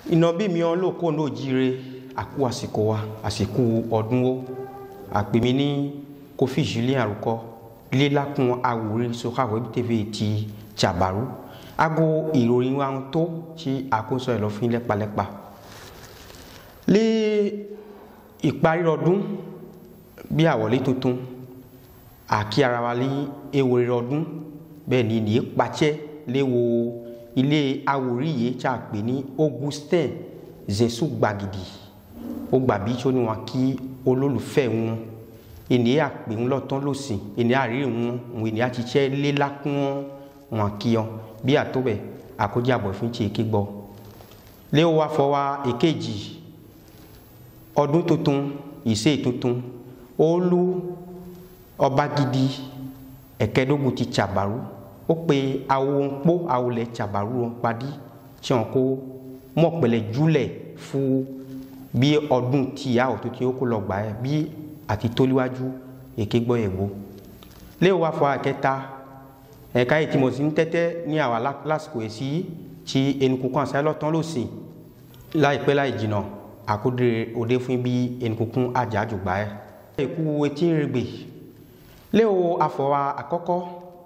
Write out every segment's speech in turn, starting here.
iná bí mi ọ́n lóko ní òjire àkú àsìkò wa àsìkò ọdún ó àpèmí ní Kofi Julien Arúkọ lílákun àwòrán sọ́kàwé tv ti Tsabaru aago ìròyìn wa ń tó tí àkóso ẹ̀ lọ fún lẹ́pàlẹ́pà lé ìparí ọdún bí àwọlé tuntun àkí ara wa lé ewúrẹ́ ọdún bẹ́ẹ̀ ni nìyí pàṣẹ léwo ilé awòrí yìí tí a pè ní Augustin Zesu Gbàgìdì ó gbàbí tí ó ní wọn kí olólùfẹ́ wọn ènìyàn àpè ń lọ́tán lọ́sìn ènìyàn àríyìn wọn òun ènìyàn ti ṣẹ́ lélákún wọn kí ọ bí àtọ́bẹ̀ àkójàbọ̀ fún ti èké gbọ́ léwo wa fọ wa èkejì ọdún tuntun ìṣe tuntun olú ọba gidi ẹ̀kẹ́dógún ti Tsabaru ó pe awo ń kpó awo lẹ Tsabaru wọn padì tí wọn kó mọ̀pẹ̀lẹ̀ júlẹ̀ fún bí ọdún tìyà ọ̀tún tí ó kó lọ gbà ẹ́ bí àti tóliwájú èké gbọ́ yẹ̀ gbó léwu wá fọ àkẹta ẹ̀ka yìí tí mo sì ń tẹ́tẹ́ ní àwa lásìkò èsì tí enukunkun àṣà lọ́tàn lọ́sìn láìpẹ́ láì jìnnà àkóde òde fún bí enukunkun àjàjù gbà ẹ́. èkú etí rẹgbẹ léwu afọwà àkọ́kọ́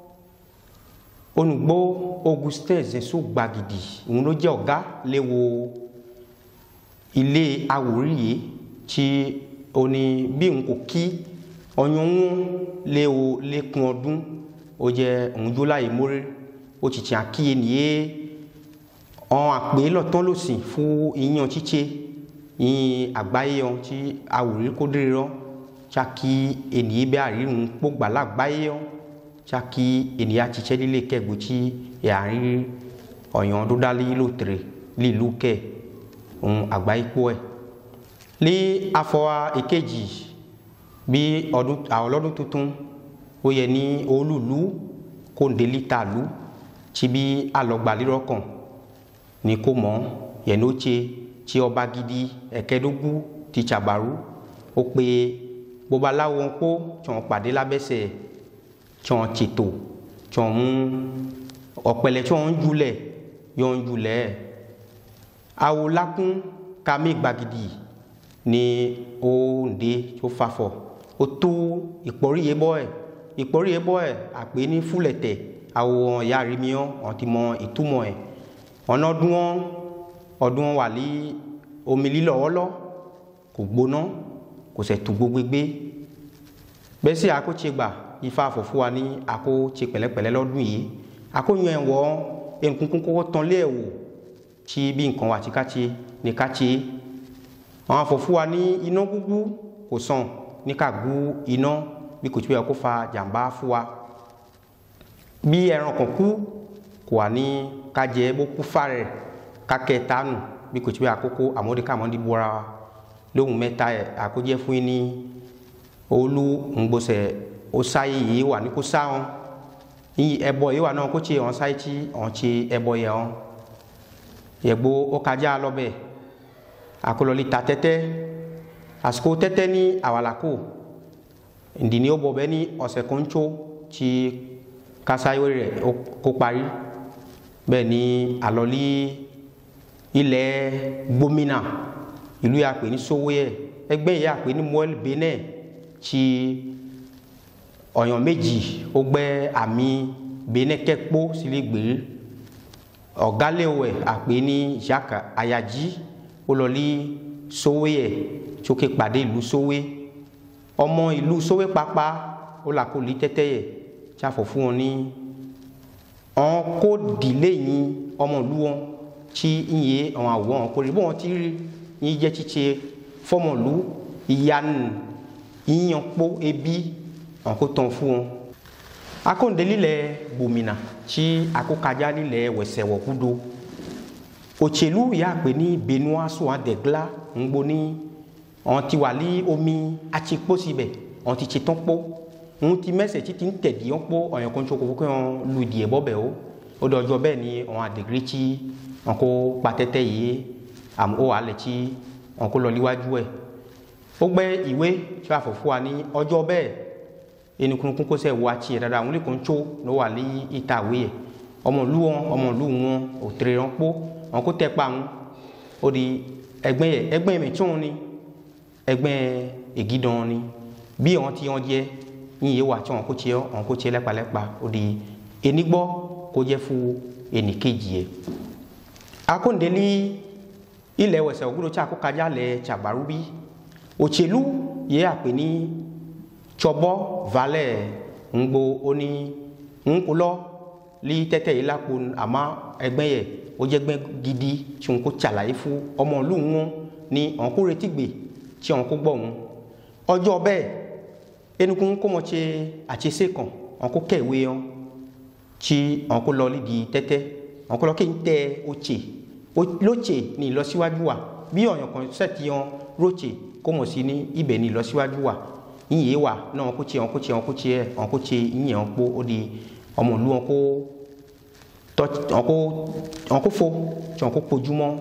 onùgbò Augustin Zesu Gbàgìdì òun ló jẹ́ ọ̀gá léwu ilé awòrí yìí tí ó ní bí n kò kí ọyàn wọn léwu lẹ́kùn ọdún ó jẹ́ òun jó láyé mórí ó ti tiẹ̀ kí ènìyàn ọ̀n àpè lọ́tọ́ lọ́sìn fún iyán chíché yín àgbáyé wọn tí awòrí kó dé rọ tsaki ènìyàn bẹ́ẹ̀ àríwọ̀n kpógbà lágbáyé wọn tsaki ènìyàn tsitsẹ́ lílé kẹ́gbó tí yàrí ọ̀yàn dúdálí lótere lílu kẹ́ òun àgbáyé kpó ẹ̀ lé afọwà èkejì bí ọdún àwọn ọlọ́dún tuntun ó yẹ ní olùlú kóńdélí ta lu tí bí alọgbàlérò kan ní kó mọ yẹn ló tse tí ọba gidi ẹ̀kẹ́dógún ti Tsabaru ó pe babaláwo ń kó tí wọn pàdé lábẹ́sẹ̀ tí wọn tètò tí wọn mú ọ̀pẹ̀lẹ̀ tí wọn ń julẹ̀ yọ̀ ń julẹ̀ awo lakún kàmí gbàgìdì ní òǹdè tó fàfọ̀ ó tó ìpọ́rí yẹ bọ́ ẹ̀ ìpọ́rí yẹ bọ́ ẹ̀ àpè ní fúlẹ̀tẹ̀ àwọn ìyá rí mi ọ́ ọ̀ ti mọ ìtumọ̀ ẹ̀ ọ̀nà ọdún wọn ọdún wọn wà ní omi lílọ̀ ọlọ́ kò gbóná kò sẹ̀ tó gbogbo gbé bẹ́ẹ̀ sì àkótse gbà ifá àfọ̀fọ́ wa ní àkótse pẹ̀lẹ́pẹ̀lẹ́ lọ́dún yìí àkóyún ẹ̀ wọ́ ẹnìkúnkún kọ́kọ́ tán lé ẹ̀wò tí bí nǹkan wà tí ká tse ní ká tse àwọn àfọ̀fọ́ wa ní iná gbúgbú kò sàn ní ká gbú iná bí kò tí wọ́n kó fa jàǹbá fún wa bí ẹran kan kú kò wà ní kájẹ bó kú fárẹ̀ kákẹ́ tánu bí kò tí wọ́n àkókò àmọ́déká àmọ́dé bọ́ra wa lóhùn mẹ́ta ẹ̀ àkójẹ́ fún yín ní olú ńgbọ́sẹ̀ ó sáyé yìí wà ní kó sá wọn yìí ẹbọ yìí wà náà kó tse wọn sáyé tí wọn tse ẹbọ yẹ wọn yẹgbó ó kájà lọ́bẹ̀ àkọlọ́lì ta tẹ́tẹ́ àsìkò tẹ́tẹ́ ní àwàlàkò ìdìní ó bọ̀ bẹ́ẹ̀ ní ọ̀sẹ̀ kan tó tí kásáyé rẹ̀ kó parí bẹ́ẹ̀ ni àlọ́lí ilẹ̀ gbómìnà ìlú yà pé ní Sowoyẹ ẹgbẹ́ yà pé ní Moel Benin tí ọ̀yàn méjì ó gbẹ́ àmì Benin kẹ́kpó sílẹ̀ gbèrè ọ̀gálẹ̀wẹ̀ àpè ní Jacques Ayaji ó lọ lí Sowoyẹ tsoke pàdé ìlú Sowe ọmọ ìlú Sowe pápá ó là kó lí tẹ́tẹ́ yẹ tí a fọ̀ fún wọn ní ọ̀n kó dìlé yín ọmọ ìlú wọn tí ń yé àwọn àwòrán kó rí bó wọn ti rí yín jẹ́ tsitsi fọmọlú ìyanu yíyan kpó ebi àwọn kó tán fún wọn. akóńdélí lẹ gbòmìnà tí akókadza lílẹ̀ wẹ̀sẹ̀ wọ̀kúdo òtsèlú yà pé ní benua sùn adẹ̀gla ńgbó ní àwọn ti wà lí omi atsikpó síbẹ̀ àwọn ti tsetán kpó ŋun ti mẹsẹ̀ titi ń tẹ̀dí wọn kpó ọ̀yàn kan tsoko fún wọn lu ìdìyẹ bọ́ bẹ̀ o ó dọ̀ ọjọ́ bẹ́ẹ̀ ni àwọn adègiri tsi wọn kó kpatẹ́tẹ́ yìí àmọ́ ó wà lẹ̀ tsi wọn kó lọ níwájú ẹ̀ ó gbẹ́ ìwé tí wàá fọ̀ fún wa ní ọjọ́ bẹ́ẹ̀ enukunukun kó sẹ́ wá tsi dada àwọn olùkọ́ tso ló wà ní ìta ìwé yẹ ọmọ ìlú wọn ọmọ ìlú wọn òtèrè wọn kpó wọn kó tẹ́ kpa wọn ó di ẹgbẹ́ yẹ ẹgbẹ́ mi tún ni ẹgbẹ́ ègídán ni bí wọn ti wọn jẹ yín yé wa tí wọn kó tiẹ wọn kó tiẹ lẹ́pàlẹ́pà ó di enigbọ́ kó jẹ́ fún ẹnìkejì yẹ akóńdélé ilẹ̀ wẹ̀sẹ̀ ògúdó tí a kó kájà lẹ̀ tsabaru bí òtsèlú yẹ àpè ní tsɔbɔ valɛ ŋgbo oni ŋkulɔ li tɛtɛ yi la ko ama ɛgbɛ yɛ wodze gbɛ gidi tí wọn kó tsala yi fún ɔmɔlu ŋu ni wọn kó retí gbe tí wọn kó gbɔ ŋu ọjọ́ bẹ́ẹ̀ enukun kọmọ tse atsese kàn wọn kó kẹwé yọ tí wọn kó lọ lidi tẹ́tẹ́ wọn kó lọ kí n tẹ otse lótse ní ìlọsíwájú wa bí ọ̀yàn kan sẹ́ẹ̀tì yọ rótse kọmọ sí ní ibẹ̀ ní ìlọsíwájú wa yìnyín wa náà wọn kó tse wọn kó tse wọn kó tse wọn kó tse yìnyín wọn kó ó di ọmọlú wọn kó tọ wọn kó wọn kó fo tí wọn kó kpojúmọ́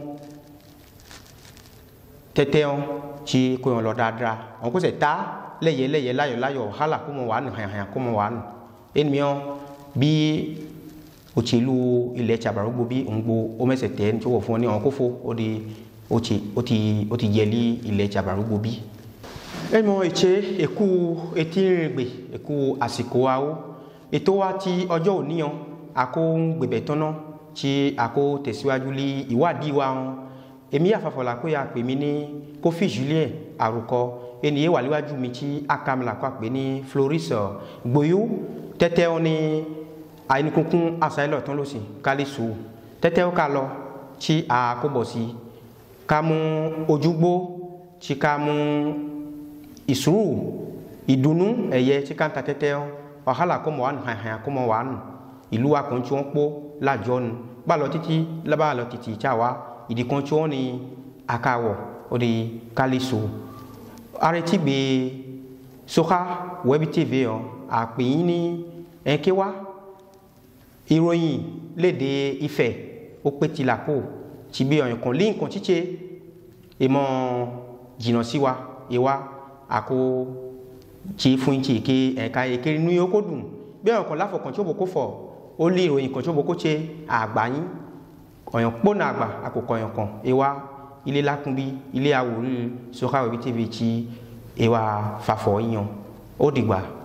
tẹ́tẹ́ wọn tsi kó wọn lọ dáadáa wọn kó sẹ ta lẹyẹ lẹyẹ láyọ láyọ hálà kó mọ wà nù hàn hàn kó mọ wà nù ènìyàn bí òtsèlú ilẹ̀ tsabarugbo bí òǹgbò ọmẹsẹ tẹ ní tí wọ́n fún ọ ní wọn kó fo ó di òtsè ó ti ó ti yẹli ilẹ̀ tsabarugbo bí ẹmọ ìtse èkú etí rìngbè èkú àsìkò awo ètò wa ti ọjọ́ òní yàn àkó gbèbẹ̀ tọ́nà tí àkó tẹ̀síwájú lé ìwádìí wa wọn èmi àfàfọ̀là pé a pè mí ní Kofi Julien àròkọ ènìyàn wà níwájú mi tí akamila kó a pè ní Floris gboyó tẹ́tẹ́ wọn ní àyìnkunkun àṣàyẹ̀lọ̀ tán lọ́sìn kálíṣù tẹ́tẹ́ wọn ká lọ tí a kó bọ̀ sí ká mú ojúgbó tí ká mú ìsúrù ìdùnnú ẹ̀yẹ tí ká ń ta tẹ́tẹ́ wọn wàhálà kó mọ̀ wà nù hàn kó mọ̀ wà nù ìlú wa kàn tí wọ́n pọ̀ lájọ́ nu bá lọ títí lábàá lọ títí tí a wá ìdí kan tí wọ́n ní akawọ̀ ó di kálíṣù arètí gbé soka web tv ọ àpèyìn ní ẹ̀ńké wá ìròyìn léde Ifẹ̀ ó pé tìlà kó tí bí ọ̀yàn kan lé nǹkan títí ìmọ̀ jìnnà sí wa ìwà àkó tí fún ìtì ké ẹ̀ka èké inú yóò kó dùn bí ọ̀yàn kan láfọ̀kàn tí ó bò kó fọ̀ ó lé ìròyìn kan tí ó bò kó ṣe àgbáyín ọ̀yàn kpọ́nà àgbà àkókò ọ̀yàn kan ewa ilé lakunbi ilé awòrán sọ́kàwé tv tí ewa fàfọ̀ yíyan ó dìgbà.